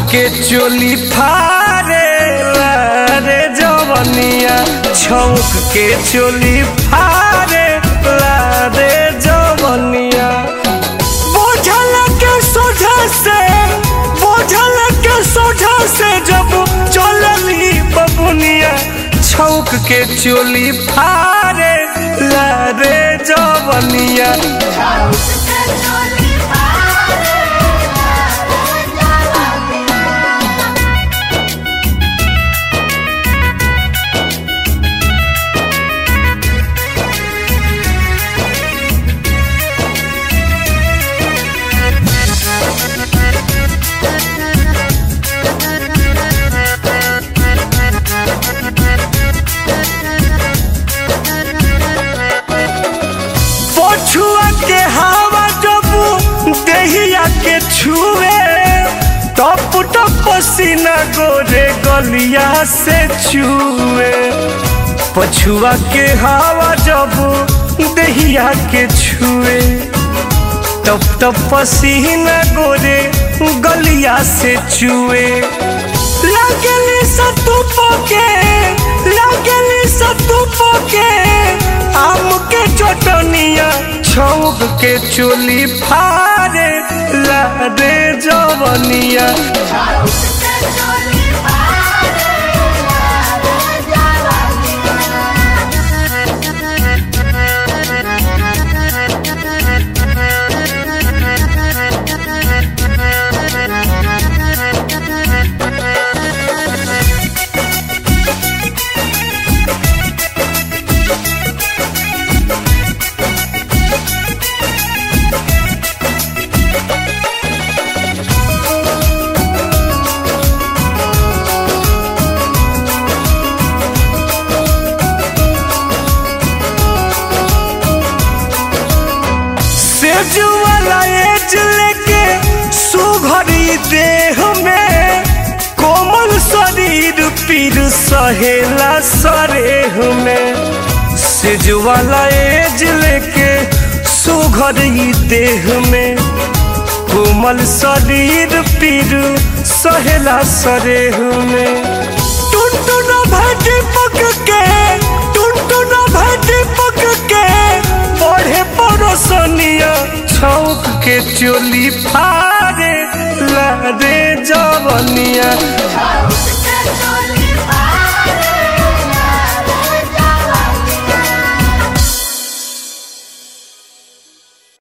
के चोली फारे रे जवनिया छौक के चोली फारे रे जवनिया बोझल के सोझा से बोझल के सोझा से जब चलली बबुनिया छौक के चोली फारे रे जवनिया पछुआ के हवा जब देहिया के छुए टप टप पसीना गोरे गलिया से छुए पछुआ के हवा जब देहिया के छुए टप टप पसीना गोरे गलिया से चुए लगली सतुप के लगली सतुप के आम के चटनिया छौक के चोली फारे लादे जवनिया सेज वाला एज लेके सुघरी देह में कोमल शरीर पीर सहेला सरेह में सेज वाला एज लेके सुघरी देह में कोमल शरीर पीर सहेला सरेह में टुनटुन भाटी पक के टुनटुन भाटी पक के बढ़े परोसनिया छौक के चोली फारे लारे जवनिया House